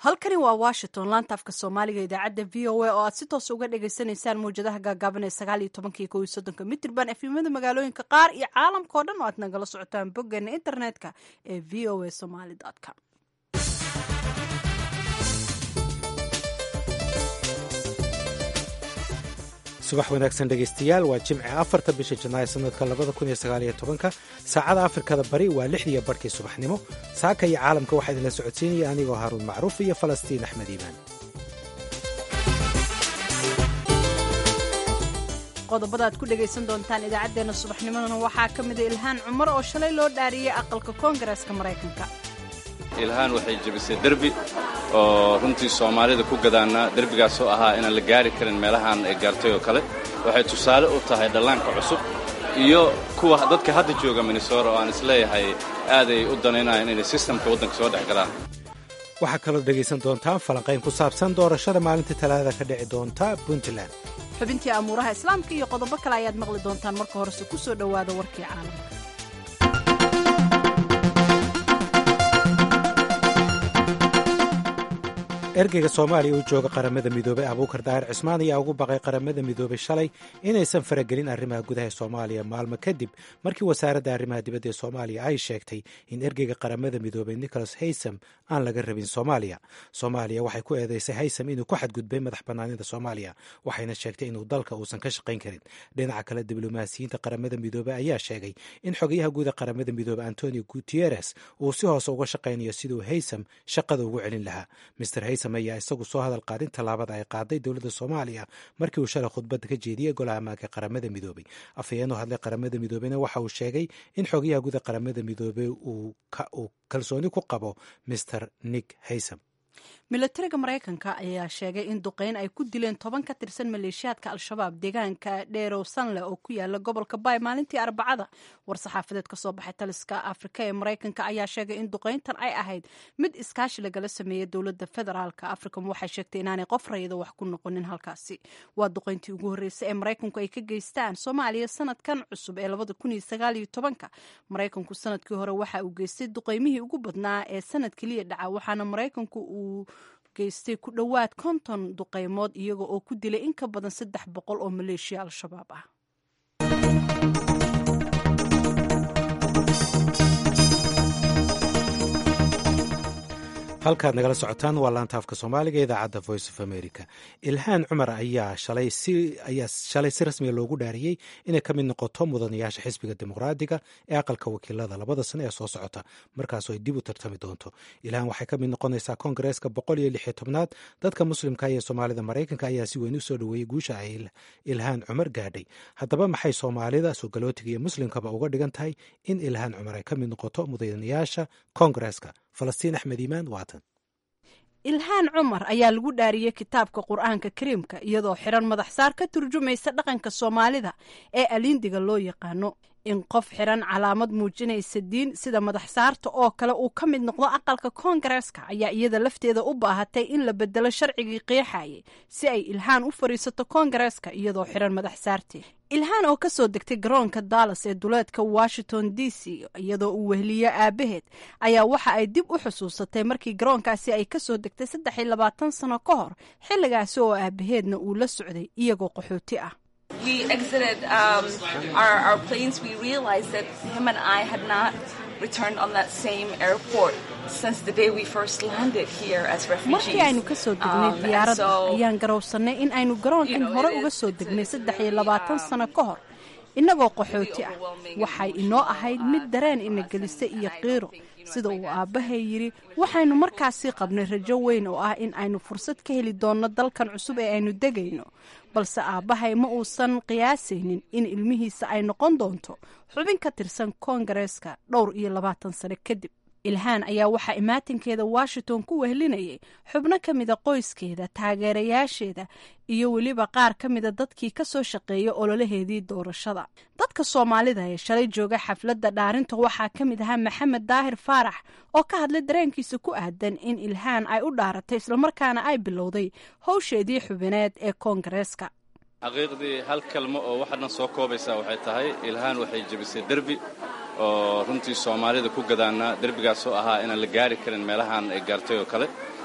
halkani waa washington laanta afka soomaaliga idaacadda v o a oo aad si toos uga dhagaysanaysaan mawjadaha gaagaaban ee sagaal iyo tobanka iyo kow iyo soddonka mitrban efimada magaalooyinka qaar iyo caalamka o dhan oo aad nagala socotaan boggeena internetka ee v o a somaly com subax wanaagsan dhegaystayaal waa jimce afarta bisha janaayo sanadka labada kun iyo sagaaliyo tobanka saacada afrikada bari waa lixdiiyo barhkii subaxnimo saaka iyo caalamka waxaa idinla socodsiinaya anigoo haaruun macruuf iyo falastiin axmed iimaan qodobada aad ku dhegaysan doontaan idaacaddeenna subaxnimadana waxaa ka mida ilhaan cumar oo shalay loo dhaariyey aqalka koongareeska maraykanka ilhaan waxay jebisay derbi oo runtii soomaalida ku gadaannaa derbigaasoo ahaa inaan la gaari karin meelahaan ay gaartay oo kale waxay tusaale u tahay dhallaanka cusub iyo kuwa dadka hadda jooga minnesora oo aan isleeyahay aaday u danaynayaan inay sistamka waddanka soo dhex galaan waxaa kaloo dhegaysan doontaan falanqayn ku saabsan doorashada maalinta talaadada ka dhici doonta puntland xubintii amuuraha islaamka iyo qodobo kale ayaad maqli doontaan marka horese ku soo dhowaada warkii caalamka ergeyga soomaaliya uu jooga qaramada midoobey abuukar daahir cismaan ayaa ugu baqay qaramada midoobey shalay inaysan faragelin arrimaha gudaha soomaaliya maalmo kadib markii wasaaradda arrimaha dibadda ee soomaaliya ay sheegtay in ergeyga qaramada midoobey nicholas haysam aan laga rabin soomaaliya soomaaliya waxay ku eedeysay haysam inuu ku xadgudbay madax bannaanida soomaaliya waxayna sheegtay inuu dalka uusan ka shaqayn karin dhinaca kale diblomaasiyiinta qaramada midoobey ayaa sheegay in xogayaha guuda qaramada midoobey antonio gutieres uu si hoose uga shaqaynayo siduu haysam shaqada ugu celin lahaa mr haysam ayaa isagu soo hadal qaadin tallaabada ay qaaday dowladda soomaaliya markii uu shalay khudbadda ka jeediyey golaha amaanka qaramada midoobey afhayeen oo hadlay qaramada midoobeyna waxa uu sheegay in xogayaha guda qaramada midoobey uu kalsooni ku qabo mr nick haysam milatariga maraykanka ayaa sheegay in duqeyn ay ku dileen toban ka tirsan maleeshiyaadka al-shabaab deegaanka dheerow sanle oo ku yaala gobolka baay maalintii arbacada war-saxaafadeed kasoo baxay taliska afrika ee maraykanka ayaa sheegay in duqeyntan ay ahayd mid iskaashi lagala sameeyey dowladda federaalka africom waxay sheegtay inaanay qof rayida wax ku noqonin halkaasi waa duqeyntii ugu horreysay ee maraykanku ay ka geystaan soomaaliya sanadkan cusub ee labada kun iyo sagaal iyo tobanka maraykanku sanadkii hore waxa uu geystay duqeymihii ugu badnaa ee sanad keliya dhaca waxaana maraykanku uu geystay ku dhowaad konton duqeymood iyaga oo ku dilay in ka badan saddex boqol oo maleeshiya al-shabaab ah halkaad nagala socotaan waa laanta afka soomaaliga idaacadda voice of america ilhaan cumar ayaa shalay si rasmiga loogu dhaariyey inay ka mid noqoto mudanayaasha xisbiga dimuqraadiga ee aqalka wakiilada labada sano ee soo socota markaasoo ay dib u tartami doonto ilhaan waxay ka mid noqonaysaa koongareeska boqol iyo lix iyo tobnaad dadka muslimka iyo soomaalida maraykanka ayaa si weyn u soo dhoweeyey guusha ay ilhaan cumar gaadhay haddaba maxay soomaalida soogalootiga iyo muslimkaba uga dhigan tahay in ilhaan cumar ay ka mid noqoto mudanayaasha koongareeska falastiin axmed iimaan waatan ilhaan cumar ayaa lagu dhaariyey kitaabka qur-aanka kariimka iyadoo xiran madax saar ka turjumaysa dhaqanka soomaalida ee aliindiga loo yaqaano in qof xiran calaamad muujinaysa diin sida madax saarta oo kale uu ka mid noqdo aqalka koongareeska ayaa iyada lafteeda u baahatay in la bedelo sharcigii qeexayay si ay ilhaan u fadhiisato koongareeska iyadoo xiran madax saartii ilhaan oo ka soo degtay garoonka dallas ee duleedka washington d c iyadoo uu wehliyo aabaheed ayaa waxa ay dib u xusuusatay markii garoonkaasi ay ka soo degtay saddex iyo labaatan sano ka hor xilligaasi oo aabaheedna uu la socday iyagoo qaxooti ah markii aynu ka soo degnay diyaaradda ayaan garowsannay in aynu garoonkan hore uga soo degnay saddex iyo labaatan sano ka hor innagoo qaxooti ah waxay inoo ahayd mid dareen ina gelisay iyo qiiro sida uu aabbahay yidhi waxaynu markaasii qabnay rajo weyn oo ah in aynu fursad ka heli doonno dalkan cusub ee aynu degayno balse aabbahay ma uusan qiyaasaynin in ilmihiisa ay noqon doonto xubin ka tirsan koongareeska dhowr iyo labaatan sano kadib ilhaan ayaa waxaa imaatinkeeda washington ku wehlinayay xubno ka mida qoyskeeda taageerayaasheeda iyo weliba qaar ka mida dadkii ka soo shaqeeya ololaheedii doorashada dadka soomaalida ee shalay jooga xafladda dhaarinta waxaa ka mid ahaa maxamed daahir faarax oo ka hadlay dareenkiisa ku aadan in ilhaan ay u dhaaratay islamarkaana ay bilowday howsheedii xubineed ee koongareeska xaqiiqdii hal kalmo oo waxadhan soo koobaysaa waxay tahay ilhaan waxay jebisay derbi oo runtii soomaalida ku gadaannaa derbigaasoo ahaa inaan la gaari karin meelahaan ay gaartay oo kale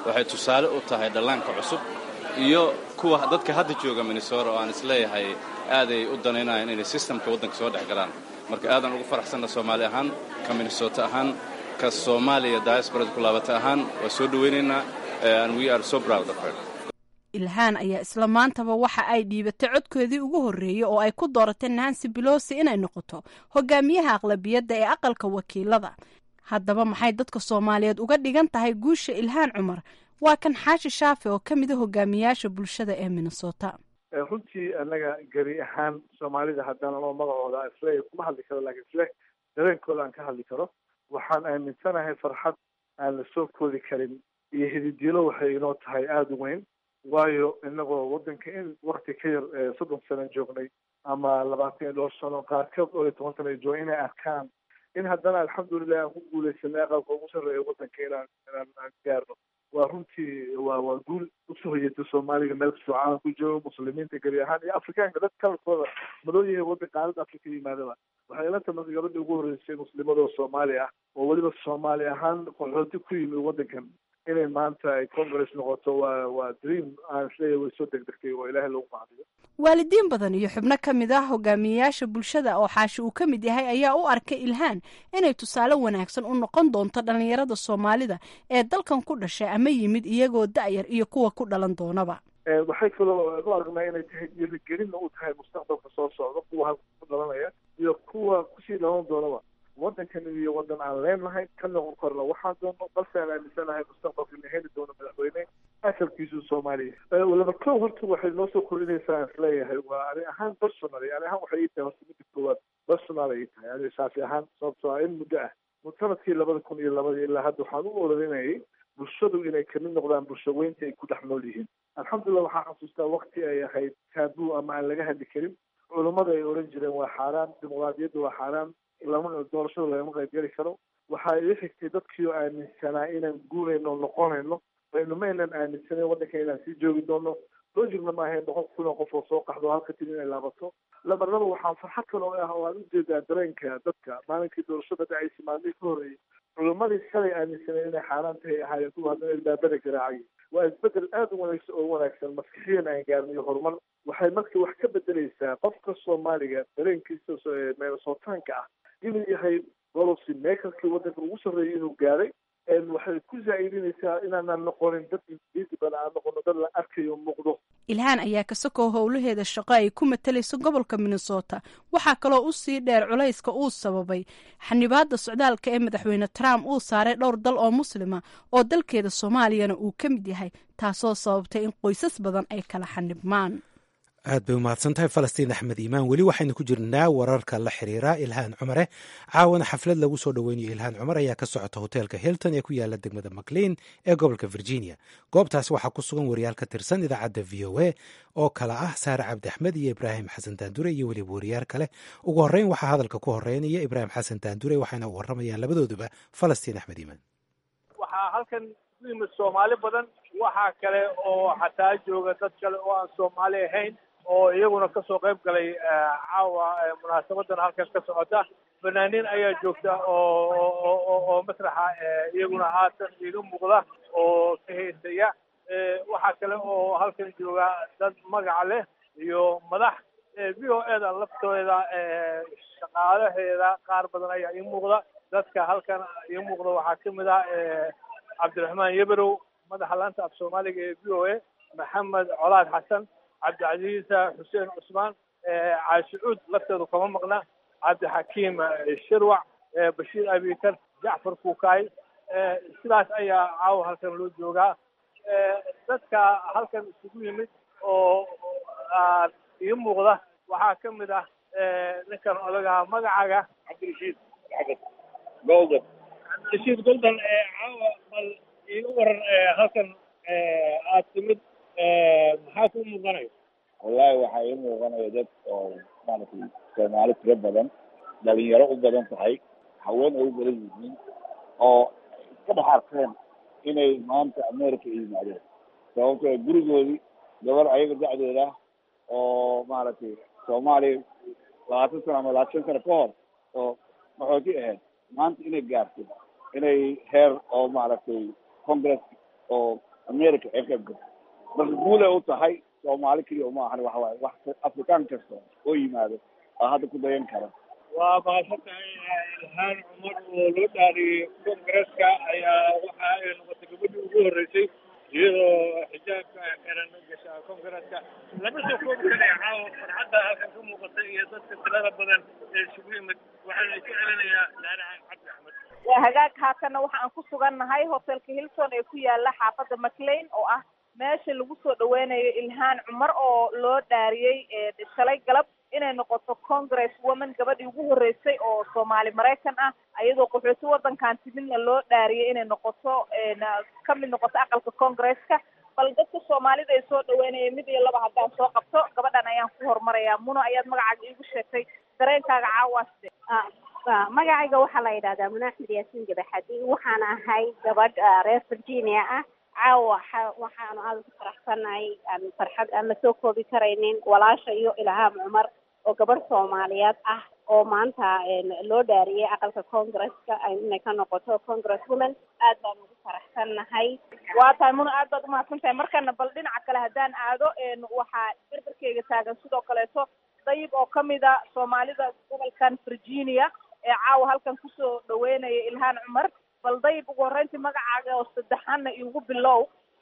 waxay tusaale u tahay dhallaanka cusub iyo kuwa dadka hadda jooga minnesota oo aan isleeyahay aaday u danaynayaan inay sistamka waddanka soo dhex galaan marka aadan ugu faraxsanna soomaali ahaan ka minnesota ahaan ka soomaaliya diasporada ku laabata ahaan waa soo dhowaynaynaa and we are so proud of her ilhaan ayaa isla maantaba waxa ay dhiibatay codkoodii ugu horreeyey oo ay ku dooratay nancy belosi inay noqoto hogaamiyaha aqlabiyadda ee aqalka wakiilada haddaba maxay dadka soomaaliyeed uga dhigan tahay guusha ilhaan cumar waa kan xaashi shaafi oo ka mida hogaamiyaasha bulshada ee minnesota runtii annaga geri ahaan soomaalida haddaan anoo magacooda isle kuma hadli karo laakiin isle dareenkooda aan ka hadli karo waxaan aaminsanahay farxad aan la soo koodi karin iyo hididilo waxay inoo tahay aada u weyn waayo inagoo waddanka in wakti ka yar soddon sano joognay ama labaatan iyo dhowr sano qaarkood dhowr iyo toban sano jooga inay arkaan in haddana alxamdulilah aan ku guuleysanay aqalka ugu sarreeya waddanka inaan inaan aan gaarno waa runtii waa waa guul usoo hoyatay soomaaliga meel kastoo caalamku joogo muslimiinta geri ahaan iyo afrikaanka dad kalarkooda madow yahay waddan qaalada afrika yimaadaba waxay ila tahay marka gabadhii ugu horreysay muslimadoo soomaali ah oo weliba soomaali ahaan qaxooti ku yimid waddankan inay maanta ay congress noqoto waa waa dream aan isleeyahay way soo degdegtay oo ilaahay loogu mahadiyo waalidiin badan iyo xubno ka mid ah hogaamiyeyaasha bulshada oo xaashi uu ka mid yahay ayaa u arkay ilhaan inay tusaale wanaagsan u noqon doonto dhallinyarada soomaalida ee dalkan ku dhashay ama yimid iyagoo da'yar iyo kuwa ku dhalan doonaba waxay kaloo u aragnaa inay tahay dhiirigelinna u tahay mustaqbalka soo socda kuwa halka ku dhalanaya iyo kuwa kusii dhalan doonaba waddankan iyo waddan aan leenahay ka noqon karno waxaan doono balse aan aaminsanahay mustaqbalka ina heli doono madaxweyne asalkiisu soomaaliya laba kow horta waxay noo soo kordhinaysaa aan isleeyahay waa ani ahaan personally ani ahaan waxay ii tahay horta midda koowaad personal ay ii tahay ani saasi ahaan sababtoo ah in muddo ah sanadkii labada kun iyo labadii ilaa hadda waxaan u ololinayay bulshadu inay kamid noqdaan bulsho weynta ay ku dhex nool yihiin alxamdulillah waxaan xasuustaa wakti ay ahayd taabuu ama aan laga hadli karin culummada ay oran jireen waa xaaraan dimuqraadiyadda waa xaaraan lama doorashada lagama qaybgeli karo waxaa ila xigtay dadkii oo aaminsanaa inaan guurayno noqonayno baynu ma aynan aaminsanayn waddanka inaan sii joogi doono lojigna ma ahayn boqol kun oo qof oo soo qaxdo halka tiri inay laabato laba laba waxaan farxad kaloo ah oo aan ujeedaa dareenka dadka maalinkii doorashada dhacaysa maalmihii ka horreeyey culimmadii shalay aaminsaneen inay xaaraan tahay ahaayeen kuwa haddana ilbaabada garaacay waa isbedel aada u wanaagsan oo wanaagsan maskixiyan aan gaarno iyo horumar waxay marka wax ka bedeleysaa qofka soomaaliga dareenkiisa meelsootaanka ah inuu yahay policy makerkii waddanka ugu sarreeyay inuu gaaray waxay ku zaa'idinaysaa inaanan noqonin dad visible aan noqono dad la arkayo muuqdo ilhaan ayaa ka sokow howlaheeda shaqo ay ku matalayso gobolka minnesota waxaa kaloo u sii dheer culayska uu sababay xanibaadda socdaalka ee madaxweyne trump uu saaray dhowr dal oo muslima oo dalkeeda soomaaliyana uu ka mid yahay taasoo sababtay in qoysas badan ay kala xanibmaan aad bay umahadsan tahay falastiin axmed iimaan weli waxaynu ku jirnaa wararka la xiriira ilhaan cumare caawana xaflad lagu soo dhoweynayo ilhaan cumar ayaa ka socota hoteelka hilton ee ku yaala degmada maclean ee gobolka virginia goobtaasi waxaa ku sugan wariyaal ka tirsan idaacadda v o a oo kala ah saare cabdi axmed iyo ibraahim xasan daandure iyo weliba wariyaal kale ugu horreyn waxaa hadalka ku horeynaya ibraahim xasan daandure waxayna u waramayaan labadooduba falastiin axmed iimaan waxaa halkan ku yimid soomaali badan waxaa kale oo xataa jooga dad kale oo aan soomaali ahayn oo iyaguna kasoo qayb galay caawa munaasabadan halkan ka socota fanaaniin ayaa joogta oo oo masraxa iyaguna haatan iga muuqda oo ka heysaya waxaa kale oo halkan jooga dad magaca leh iyo madax v o eda laftooda shaqaalaheeda qaar badan ayaa ii muuqda dadka halkan ii muuqda waxaa kamid ah cabdiraxmaan yeberow madaxa laanta af soomaaliga ee v o a maxamed colaad xasan cabdicasiis xuseen cusmaan caashicuud lafteedu kama maqna cabdixakiim shirwac bashiir abikar jacfar kuukaay sidaas ayaa caawa halkan loo joogaa dadka halkan isugu yimid oo ii muuqda waxaa ka mid ah ninkan odagaa magacaga cabdirashiid golden cabdirashiid golden caawa bal iiga waran halkan aad timid maxaa ku muuqanaya wallahi waxaa ii muuqanaya dad oo maaragtay soomaali tiro badan dhalinyaro u badan tahay haween ay u badan yihiin oo iska dhex arkeen inay maanta america yimaadeen sababtoo gurigoodii gabar ayaga dacdooda oo maaragtay soomaaliya labaatan sano ama labaatan sano ka hor oo maxooti ahayd maanta inay gaarto inay heer oo maaragtay congress oo america ee qayb gasho marka guulay u tahay soomaali keliya uma ahan waxa waaye wax afrikaan kasta oo yimaado aa hadda ku dayan kara waa mahadsan tahay ilhaan cumar oo loo dhaariyey kongresska ayaa waxa ay noqotay gabadhii ugu horreysay iyadoo xijaabka xiran gasha kongresska lama soo koobi karaya caawa farxadda halkan ka muuqatay iyo dadka tirada badan ee isugu yimid waxaana ku celinayaa laanaha cabdi axmed waa hagaag haatanna waxa aan ku sugannahay hotelka hilton ee ku yaala xaafadda maclean oo ah meesha lagu soo dhaweynayo ilhaan cumar oo loo dhaariyey shalay galab inay noqoto congress woman gabadhii ugu horreysay oo soomaali maraykan ah iyadoo qaxooti waddankan timidna loo dhaariyey inay noqoto ka mid noqoto aqalka congresska bal dadka soomaalida ay soo dhaweynaya mid iyo laba haddaan soo qabto gabadhan ayaan ku horumarayaa muno ayaad magacaaga iigu sheegtay dareenkaaga caawaste magacayga waxaa la yidhahdaa muna axmed yaasiin gabaxadi waxaan ahay gabadh reer virginia ah caawa waxaanu aada ku faraxsanahay aan farxad aan la soo koobi karaynin walaasha iyo ilhaam cumar oo gabadh soomaaliyeed ah oo maanta loo dhaariyey aqalka congresska inay ka noqoto congress woman aad baan ugu faraxsannahay waa tahay muna aad baad umahadsan tahay markana bal dhinaca kale haddaan aado waxaa berberkeyga taagan sidoo kaleeto dayib oo kamid a soomaalida gobolkan virginia ee caawa halkan kusoo dhaweynaya ilhaan cumar bal dayib ugu horreyntii magacaaga oo saddexaanna igu bilow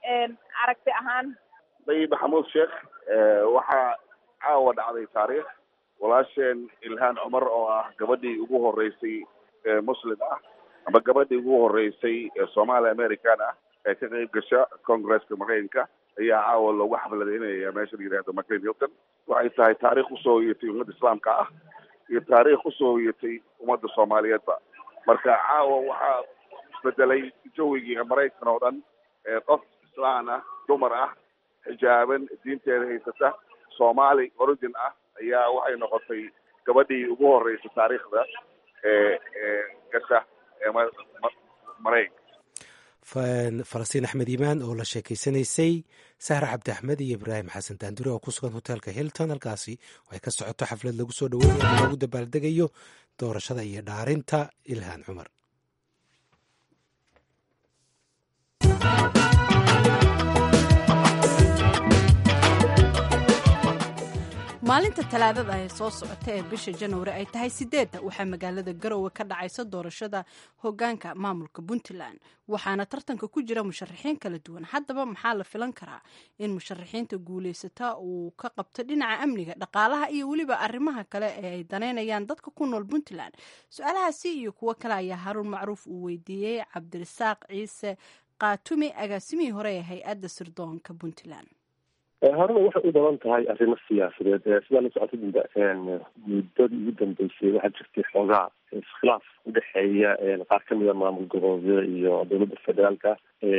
aragti ahaan dayib maxamuud sheekh waxaa caawa dhacday taariikh walaasheen ilhaan cumar oo ah gabadhii ugu horreysay muslim ah ama gabadhii ugu horreysay soomaali american ah ee ka qayb gasha congresska maraykanka ayaa caawa loogu xafladaynaya meesha la yidhahdo maclean hilton waxay tahay taariikh usoo hoyatay ummadda islaamka ah iyo taariikh usoo hoyatay ummadda soomaaliyeedba marka caawa waxaa isbedelay jawigii maraykan oo dhan qof islaan ah dumar ah xijaaban diinteeda haysata soomaali origin ah ayaa waxay noqotay gabadhii ugu horreysay taariikhda ee ee gasha ee maraykanka falastiin axmed iimaan oo la sheekeysanaysay sahra cabdi axmed iyo ibraahim xasan daandure oo ku sugan hoteelka hilton halkaasi ay ka socoto xaflad lagu soo dhaweynaya loogu dabaaldegayo doorashada iyo dhaarinta ilhaan cumar maalinta talaadada ee soo socota ee bisha januari ay tahay sideedda waxaa magaalada garowe ka dhacaysa doorashada hogaanka maamulka puntland waxaana tartanka ku jira musharaxiin kala duwan haddaba maxaa la filan karaa in musharaxiinta guulaysata uu ka qabto dhinaca amniga dhaqaalaha iyo weliba arrimaha kale ee ay daneynayaan dadka ku nool puntland su-aalahaasi iyo kuwo kale ayaa haruun macruuf uu weydiiyey cabdirasaaq ciise kaatumi agaasimihii hore ee hay-adda sirdoonka puntland horena waxay u badan tahay arrimo siyaasadeed sidaa la socota muddadii ugu dambeysay waxaa jirtay xoogaa iskhilaaf udhexeeya qaar kamida maamul goboleedyada iyo dowladda federaalka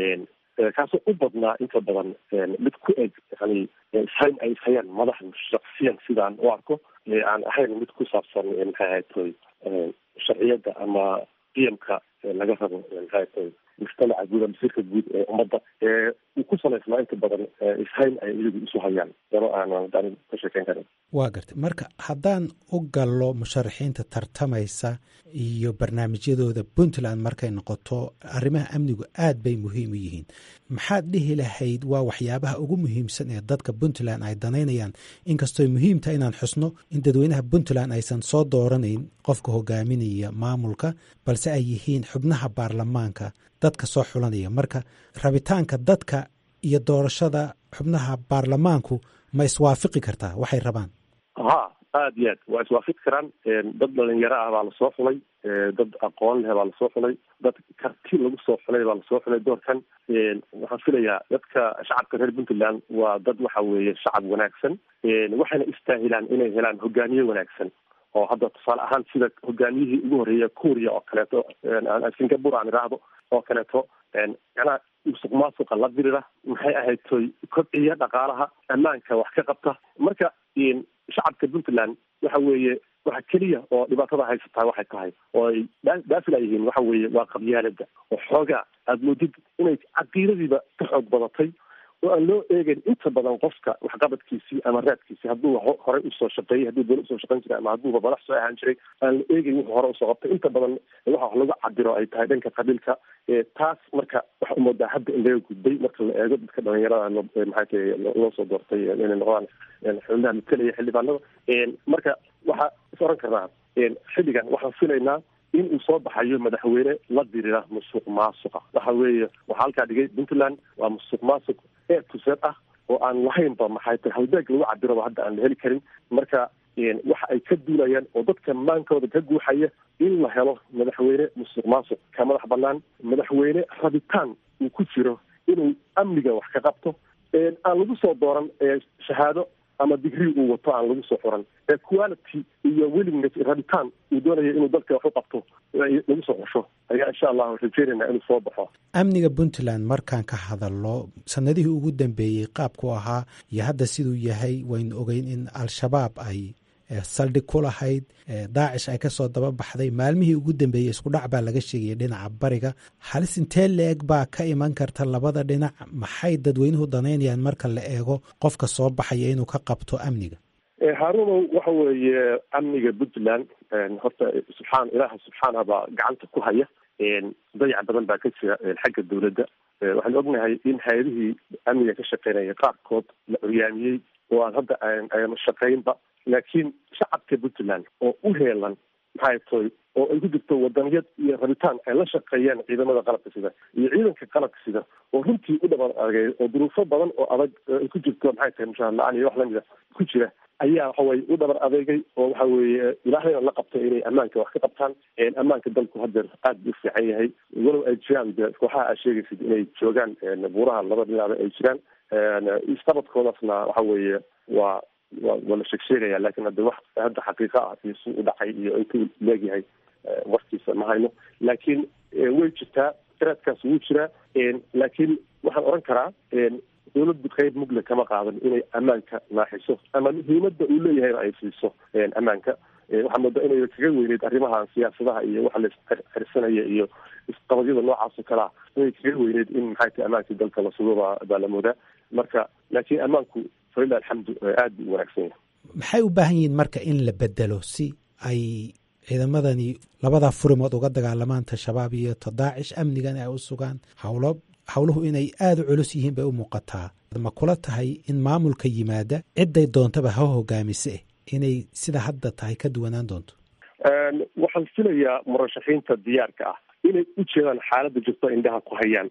kaasoo u badnaa inta badan mid ku eg yani ishayn ay ishayaan madaxda shaksiyan sidaan u arko aan ahayn mid ku saabsan maxay ahayd toy sharciyadda ama qiyamka laga rabo maxay ahayd toy mujtamaca guud ama sirka guud ee ummadda uu ku salaysnaa inta badan ishayn ay iyagu isu hayaan dano aanan ka sheekeyn karin waa gartay marka haddaan u gallo musharaxiinta tartamaysa iyo barnaamijyadooda puntland markay noqoto arrimaha amnigu aad bay muhiim u yihiin maxaad dhihi lahayd waa waxyaabaha ugu muhiimsan ee dadka puntland ay danaynayaan inkastooy muhiimtaha inaan xusno in dadweynaha puntland aysan soo dooranayn qofka hogaaminaya maamulka balse ay yihiin xubnaha baarlamaanka dadka soo xulanaya marka rabitaanka dadka iyo doorashada xubnaha baarlamaanku ma iswaafaqi kartaa waxay rabaan ha aada iyo aad waa iswaafaqi karaan dad dhalinyaro ah baa lasoo xulay dad aqoon leh baa lasoo xulay dad karti lagu soo xulay baa lasoo xulay doorkan waxaan filayaa dadka shacabka reer puntland waa dad waxa weeye shacab wanaagsan waxayna istaahilaan inay helaan hogaamiye wanaagsan oo hadda tusaale ahaan sida hogaamiyihii ugu horreeya kuuriya oo kaleeto singapore aan idhaahdo oo kaleeto macnaha musuq maasuqa la dirira maxay ahayd toy kobciya dhaqaalaha ammaanka wax ka qabta marka shacabka puntland waxa weeye waxa keliya oo dhibaatada haysataa waxay tahay oo ay dhaafila yihiin waxa weeye waa qabyaalada oo xoogaa aada moodid inay caqiidadiiba ka xoog badatay oo aan loo eegeyn inta badan qofka waxqabadkiisii ama raadkiisii hadduu horey usoo shaqeeyey hadduu dowla usoo shaqeyn jiray ama hadduuba madax soo ahaan jiray aan la eegeyn wuxuu hore usoo qabtay inta badan waxa wax lagu cabiro ay tahay dhanka qabiilka taas marka waxa umoodaa hadda in laga gudbay marka la eego dadka dhalinyarada maxaa tahay loo soo doortay inay noqdaan xubnaha matalaya xildhibaanada marka waxaa is oran karnaa xilligan waxaan filaynaa in uu soo baxayo madaxweyne la dirira musuq maasuqa waxa weeye waxaa halkaa dhigay puntland waa musuq maasuq eer tuseed ah oo aan lahaynba maxay tahay halbeeg lagu cabiraba hadda aan la heli karin marka waxa ay ka duulayaan oo dadka maankooda ka guuxaya in la helo madaxweyne musuq maasuq ka madax banaan madaxweyne rabitaan uu ku jiro inuu amniga wax ka qabto aan lagu soo dooran shahaado ama digrii uu wato aan lagu soo xuran ee quality iyo willingness rabitaan uu doonaya inuu dalka wax u qabto lagu soo xusho ayaa insha allahu rajeynayna inuu soo baxo amniga puntland markaan ka hadalno sanadihii ugu dambeeyey qaabku ahaa iyo hadda siduu yahay waynu ogeyn in al-shabaab ay saldhig ku lahayd daacish ay kasoo daba baxday maalmihii ugu dambeeyey isku dhac baa laga sheegaya dhinaca bariga halis intee la-eg baa ka iman karta labada dhinac maxay dadweynuhu danaynayaan marka la eego qofka soo baxaya inuu ka qabto amniga haarunow waxa weeye amniga puntland horta subxaan ilaaha subxaanah baa gacanta ku haya dayac badan baa ka jira xagga dowladda waxaan ognahay in hay-adihii amniga ka shaqeynaya qaarkood la curyaamiyey oo aan hadda aan shaqeynba laakiin shacabka puntland oo u heelan maxay tahay oo ay ku jirto wadaniyad iyo rabitaan ay la shaqeeyaan ciidamada qalabka sida iyo ciidanka qalabka sida oo runtii u dhaban adagay oo duruufo badan oo adag ay ku jirto maxay tahay mushaar la-aan iyo wax lamida ku jira ayaa waxaway u dhabar adeegay oo waxa weeye ilaahayna la qabtay inay ammaanka wax ka qabtaan ammaanka dalku hadeer aad buu fiican yahay walow ay jiraan de kooxaha aad sheegaysid inay joogaan buuraha laba dhinaaba ay jiraan isqabadkoodaasna waxa weeye waa wa waa la sheeg sheegaya lakin hadde wax hadda xaqiiqa ah iyo si u dhacay iyo intuu leegyahay warkiisa ma hayno laakiin way jirtaa raadkaas wuu jiraa laakiin waxaan oran karaa dowladdu qayb mugle kama qaadan inay ammaanka naaxiso ama muhiimada uu leeyahayna ay siiso ammaanka waxaa moodaa inay kaga weyneyd arrimaha siyaasadaha iyo waxa laisxirsanaya iyo isqabadyada noocaas oo kalea inay kaga weyneyd in maxay tahay ammaankii dalka la sugo baa baa la moodaa marka laakiin ammaanku falilah alxamdu aad buu u wanaagsan yahay maxay u baahan yihiin marka in la bedelo si ay ciidamadani labadaa furimood uga dagaalamaan ta-shabaab iyo ta daacish amnigan ay u sugaan hawlo howluhu inay aada u culus yihiin bay u muuqataa ma kula tahay in maamulka yimaada cidday doontaba ha hogaamise inay sida hadda tahay ka duwanaan doonto waxaan filayaa murashaxiinta diyaarka ah inay u jeedaan xaaladda jirto indhaha ku hayaan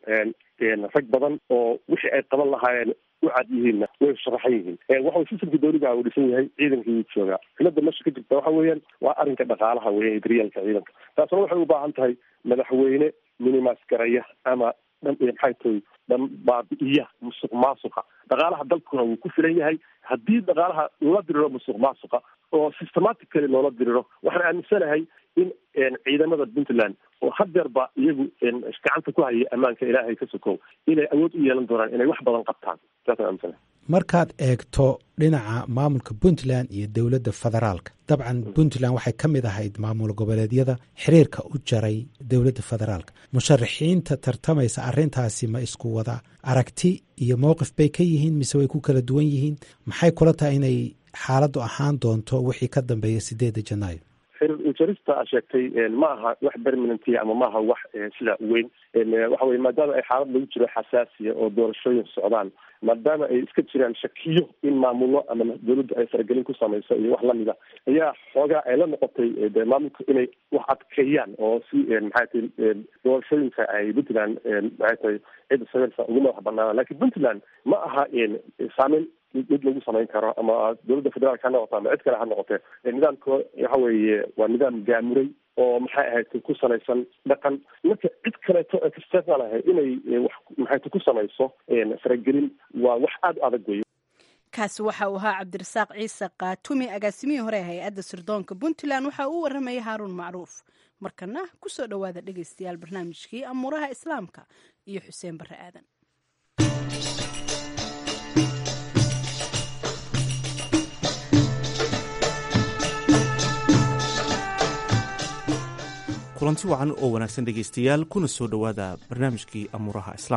rag badan oo wixii ay qaban lahaayeen u cad yihiinna way sharaxan yihiin waxa sistamka dowliga uu dhisan yahay ciidankii wuu joogaa cilada meesha ka jirta waxa weeyaan waa arrinka dhaqaalaha weya daryaalka ciidanka taasna waxay u baahan tahay madaxweyne minimas garaya ama maxay tahay dhan baabi'iya musuq maasuqa dhaqaalaha dalkuna wuu ku filan yahay haddii dhaqaalaha loola diriro musuq maasuqa oo systematically loola diriro waxaan aaminsanahay in ciidamada puntland oo hadeerba iyagu gacanta ku haya ammaanka ilaahay ka sokow inay awood u yeelan doonaan inay wax badan qabtaan saasaan aaminsanahay markaad eegto dhinaca maamulka puntland iyo dowladda federaalka dabcan puntland waxay ka mid ahayd maamul goboleedyada xiriirka u jaray dowladda federaalka musharaxiinta tartamaysa arrintaasi ma isku wada aragti iyo mowqif bay ka yihiin mise way ku kala duwan yihiin maxay kula tahay inay xaaladdu ahaan doonto wixii ka dambeeya sideedda janaayo xiriir ujarista a sheegtay ma aha wax permanentia ama maaha wax sida weyn waxa weye maadaama ay xaalad lagu jiro xasaasiya oo doorashooyin socdaan maadaama ay iska jiraan shakiyo in maamullo ama dowladdu ay faragelin ku samayso iyo wax lamida ayaa xoogaa ay la noqotay de maamulka inay wax adkeeyaan oo si maxay tahay doorashooyinka ay puntland maxay tahay cidda sameynsa ugu madax banaana lakin puntland ma aha saameyn mid lagu samayn karo ama dowladda federaalka ha noqoto ama cid kale ha noqotee nidaamka waxa weeye waa nidaam gaamuray oo maxay ahayd ku salaysan dhaqan marka cid kaleeto external ah inay wax maxay ku samayso faragelin waa wax aada u adag weyo kaasi waxa uu ahaa cabdirasaaq ciise kaatumi agaasimihii hore ee hay-adda sirdoonka puntland waxa uu waramayay haaruun macruuf markana kusoo dhowaada dhegeystayaal barnaamijkii amuuraha islaamka iyo xuseen barre aadan kulanti wacan oo wanaagsan dhegaystayaal kuna soo dhowaada barnaamijkii amuuraha islaamka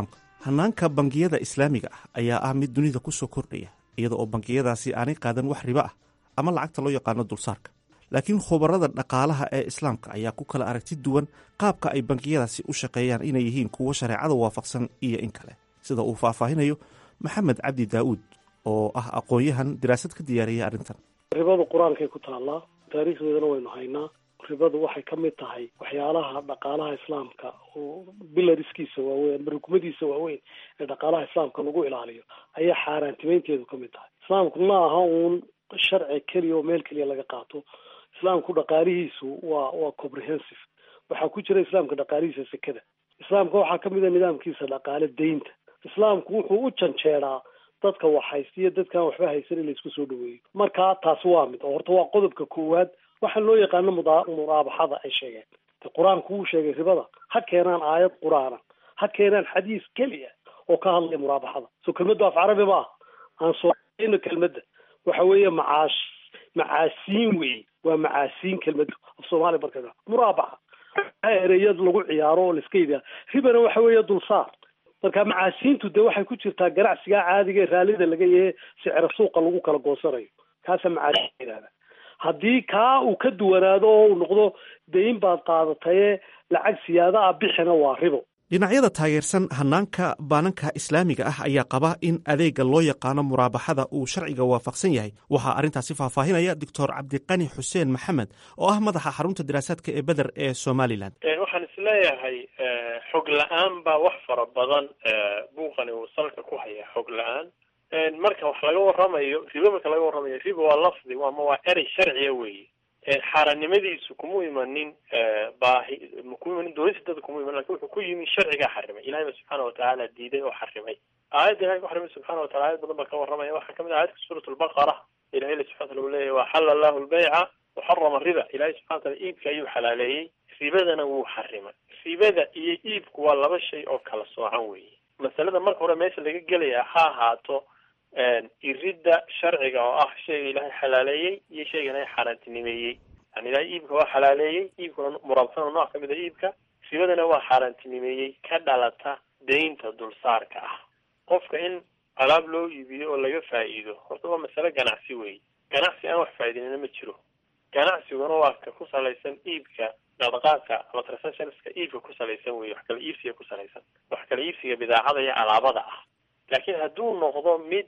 hanaanka bangiyada islaamiga ah ayaa ah mid dunida ku soo kordhaya iyada oo bangiyadaasi aanay qaadan wax ribo ah ama lacagta loo yaqaano dulsaarka laakiin khubarada dhaqaalaha ee islaamka ayaa ku kala aragti duwan qaabka ay bangiyadaasi u shaqeeyaan inay yihiin kuwo shareecada waafaqsan iyo in kale sida uu faahfaahinayo maxamed cabdi daa'uud oo ah aqoon-yahan daraasad ka diyaariyay arrintan ribadu qur-aankay ku taallaa taariikhdeedana waynu haynaa ribadu waxay ka mid tahay waxyaalaha dhaqaalaha islaamka oo bilariskiisa waaweyn ama rukumadiisa waaweyn ee dhaqaalaha islaamka lagu ilaaliyo ayaa xaaraantimeynteedu ka mid tahay islaamku ma aha uun sharci keliya oo meel keliya laga qaato islaamku dhaqaalihiisu waa waa comprehensive waxaa ku jira islaamka dhaqaalihiisa sekada islaamka waxaa kamid a nidaamkiisa dhaqaale deynta islaamku wuxuu u janjeeraa dadka wax haysta iyo dadkaan waxba haysan in laisku soo dhaweeyo marka taasi waa mid oo horta waa qodobka koowaad waxaan loo yaqaano muda muraabaxada ay sheegeen de qur-aanku wuu sheegay ribada ha keenaan aayad qur-aana ha keenaan xadiis keliya oo ka hadlaya muraabaxada so kelmaddu af carabi ma ah aan soono kelmadda waxa weeye macaash macaasiin wey waa macaasiin kelmaddu af soomaaliya marka muraabaxa ereyad lagu ciyaaro oo laiska yidhaha ribana waxa weeye dulsaar marka macaasiintu de waxay ku jirtaa ganacsiga caadiga ee raallida laga yahe sicra suuqa lagu kala goosanayo kaasa macaasiin yidhahda haddii kaa uu ka duwanaado oo uu noqdo dayn baad qaadataye lacag siyaada ah bixina waa ribo dhinacyada taageersan hanaanka baananka islaamiga ah ayaa qaba in adeega loo yaqaano muraabaxada uu sharciga waafaqsan yahay waxaa arrintaasi faahfaahinaya doctor cabdiqani xuseen maxamed oo ah madaxa xarunta daraasaadka ee beder ee somalilan waxaan isleeyahay xog la-aan baa wax fara badan buuqani uu salka ku haya xog la-aan marka wax laga waramayo ribo marka laga waramayo ribo waa lafdi ama waa erey sharciya weeye xaarannimadiisu kuma imanin baahi kuma imanin doonista dada kuma imanin lakin wuxuu ku yimi sharcigaa xarimay ilahay ba subxaana watacaala diiday oo xarimay aayadda ilahay ku xarimay subxana watacala ayad badan baa ka warramaya waxaa kamid ah aayadka suurat lbaqara ilahay la subxana wataala uu leeyahy waxala allahu lbayca waxarama riba ilahay subxana wataala iibka ayuu xalaaleeyey ribadana wuu xarimay ribada iyo iibku waa laba shay oo kala soocan weeye masalada marka hore meesha laga gelaya ha ahaato iridda sharciga oo ah shayga ilaahay xalaaleeyey iyo shayga ilaahay xaaraantinimeeyey yani ilahay iibka waa xalaaleeyey iibkuna muraabsana nooc kamid a iibka ribadana waa xaaraantinimeeyey ka dhalata deynta dulsaarka ah qofka in alaab loo iibiyo oo laga faa'iido horta waa masale ganacsi weeye ganacsi aan wax faa'iidinina ma jiro ganacsiguna waa ka ku salaysan iibka dhaqdhaqaaqka ama transactionska iibka ku salaysan weye wax kala iibsiga ku salaysan wax kala iibsiga bidaacada iyo alaabada ah laakiin hadduu noqdo mid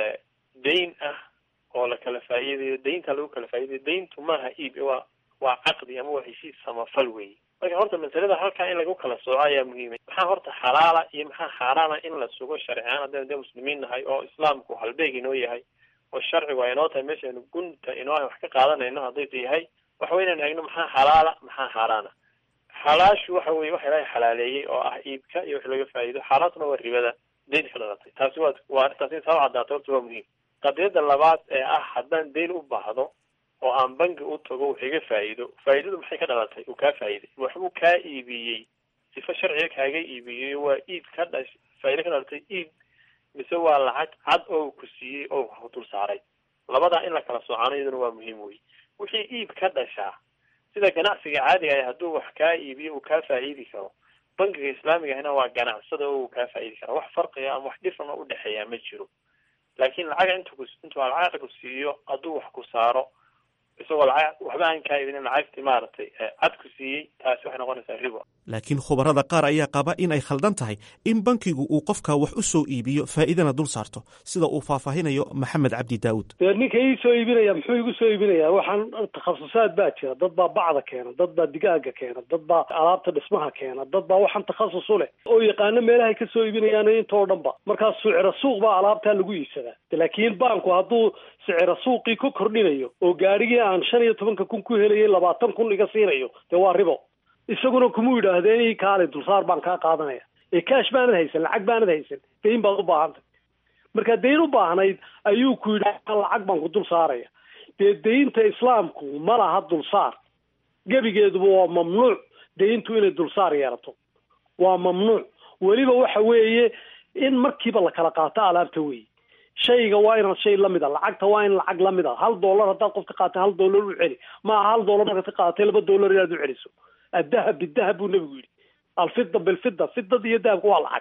dayn ah oo la kala faa'iidayo daynta lagu kala faa'idayo dayntu maaha iib waa waa caqdi ama waa heshiis samafal weeye marka horta masalada halkaa in lagu kala sooco ayaa muhiimay maxaa horta xalaala iyo maxaa xaaraana in la sugo sharciaan haddaynu dee muslimiin nahay oo islaamku halbeeg inoo yahay oo sharcigu ay inoo tahay meeshaynu gunta inoo wax ka qaadanayno hadday yahay waxa wey inaynu eegno maxaa xalaala maxaa xaaraana xalaashu waxa weye waxa ilaahay xalaaleeyey oo ah iibka iyo wax laga faa'iido xaaraantuna waa ribada dayn ka dhalatay taasi waa waa arrintaas in saa cadaato horta waa muhiim qadiyada labaad ee ah haddaan dayn u baahdo oo aan bangi u tago wax iga faa'iido faa'iidadu maxay ka dhalatay uu kaa faa'iiday waxbuu kaa iibiyey sifa sharciga kaaga iibiyey waa iib ka dhash faa'ido ka dhalatay iib mise waa lacag cad oo ku siiyey oo ku dul saaray labadaa in la kala soocano iyaduna waa muhiim wey wixii iib ka dhashaa sida ganacsiga caadiga ah hadduu wax kaa iibiyo uu kaa faa'iidi karo bangiga islaamiga ahna waa ganacsada oo uu kaa faa'iidi kara wax farqiga ama wax dhifan oo udhexeeya ma jiro laakiin lacag intu ku intuu lacag ku siiyo hadduu wax ku saaro isagoo lacag waxba aan kaa iibinin lacagtii maaragtay cad ku siiyey taasi waxay noqonaysaa ribo laakiin khubarada qaar ayaa qaba in ay khaldan tahay in bankigu uu qofka wax u soo iibiyo faa'iidana dul saarto sida uu faahfaahinayo maxamed cabdi daawud dee ninka ii soo iibinaya muxuu igu soo iibinayaa waxaan takhasusaad baa jira dad baa bacda keena dad baa digaaga keena dad baa alaabta dhismaha keena dad baa waxaan takhasus u leh oo yaqaano meelahay ka soo iibinayaan intoo dhan ba markaa sicira suuq baa alaabtaa lagu iibsadaa laakiin banku hadduu sicira suuqii ku kordhinayo oo gaarigii aan shan iyo tobanka kun ku helayay labaatan kun iga siinayo dee waa ribo isaguna kumuu yidhaahdeen i kaale dulsaar baan kaa qaadanaya ee kaash baanad haysan lacag baanad haysan dayn baad u baahantay markaa dayn u baahnayd ayuu ku yidhi lacag baan ku dul saaraya dee daynta islaamku ma laha dulsaar gebigeeduba waa mamnuuc dayntu inay dulsaar yeelato waa mamnuuc weliba waxa weeye in markiiba la kala qaato alaabta weeye shayga waa inaad shay lamid a lacagta waa in lacag lamid a hal dollar haddaad qof ka qaatay hal dollar u celi maaha hal dollar markaad ka qaadatay laba dollar inaad u celiso addahab bidahab buu nebigu yidhi alfida bilfida fidada iyo dahabka waa lacag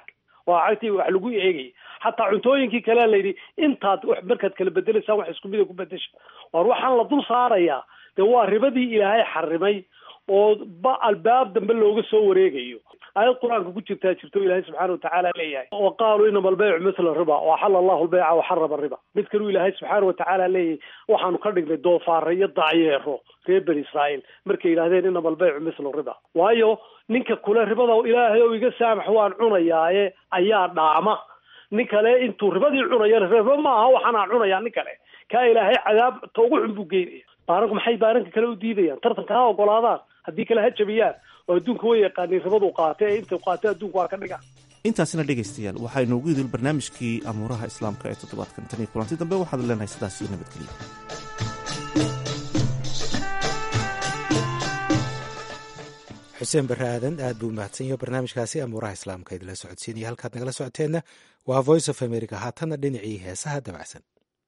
waa cagtii wax lagu eegaya xataa cuntooyinkii kalea layidhi intaad markaad kala bedelaysaan wax isku mida ku bedesha waar waxaan la dul saarayaa dee waa ribadii ilaahay xarimay oo ba albaab dambe looga soo wareegayo aayad qur-aanka ku jirtaa jirto ilaahay subxaana watacaala leeyahay wa qaaluu inama albeycu mithla riba waxala allahu lbeyca waxarama riba mid kaluu ilaahay subxaana watacaala leeyahay waxaanu ka dhignay doofaare iyo dacyeero reer bani israa'iil markay yidhahdeen inama albeycu mithlu riba waayo ninka kule ribada ilaahay ou iga saamax waan cunayaaye ayaa dhaama nin kale intuu ribadii cunayana riba maaha waxaanaa cunayaa nin kale kaa ilaahay cadaab ta ugu xun buu geynaya baaranku maxay baaranka kale u diidayaan tartanka ha ogolaadaan haddii kale ha jabiyaan oo adduunka way yaqaaniin ribadu qaatay ee inta qaatay adduunka waa ka dhiga intaasina dhegaystayaal waxaa inoogu idil barnaamijkii amuuraha islaamka ee toddobaadkan tan iyo kulanti dambe waxaad leenahay sidaas iyo nabadgelyo xuseen barre aadan aad buu mahadsan yaho barnaamijkaasi amuuraha islaamka idinla socodsiinaya halkaad nagala socoteenna waa voice of america haatanna dhinacii heesaha dabacsan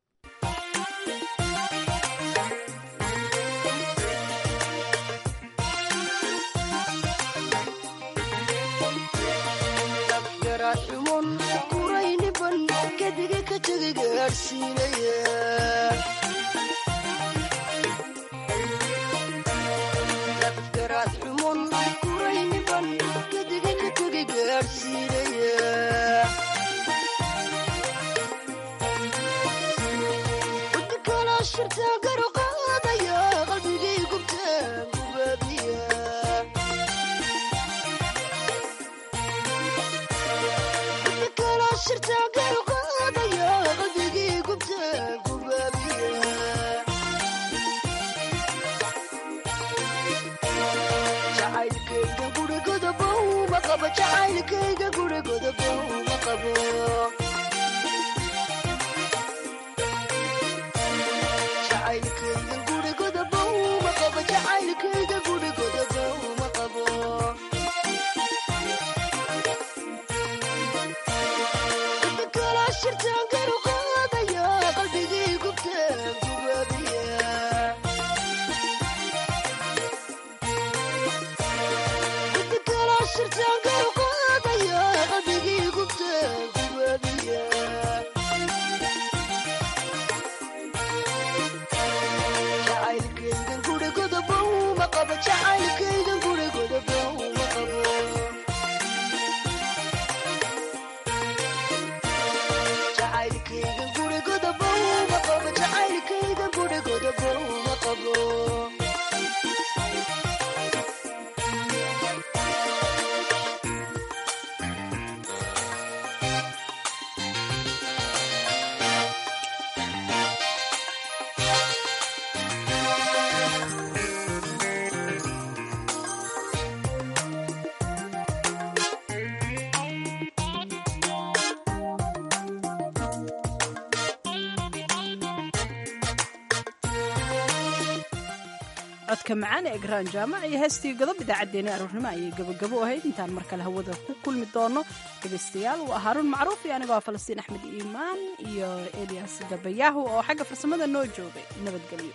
codka macaan ee egraan jaamac iyo heestii godob idaacaddeenii aroornimo ayay gabogabo ahayd intaan mar kale hawada ku kulmi doono dhegaystayaal waa haaruun macruuf iyo anigoo falastiin axmed iimaan iyo elias dabayaahu oo xagga farsamada noo joogay nabadgelyo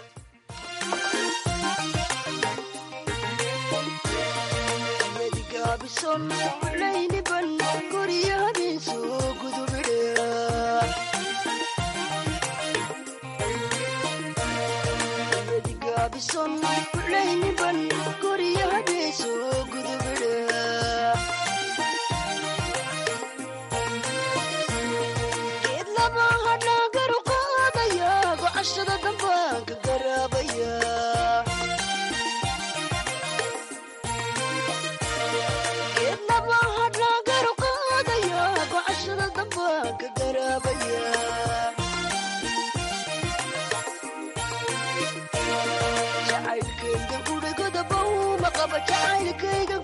jacaylkayga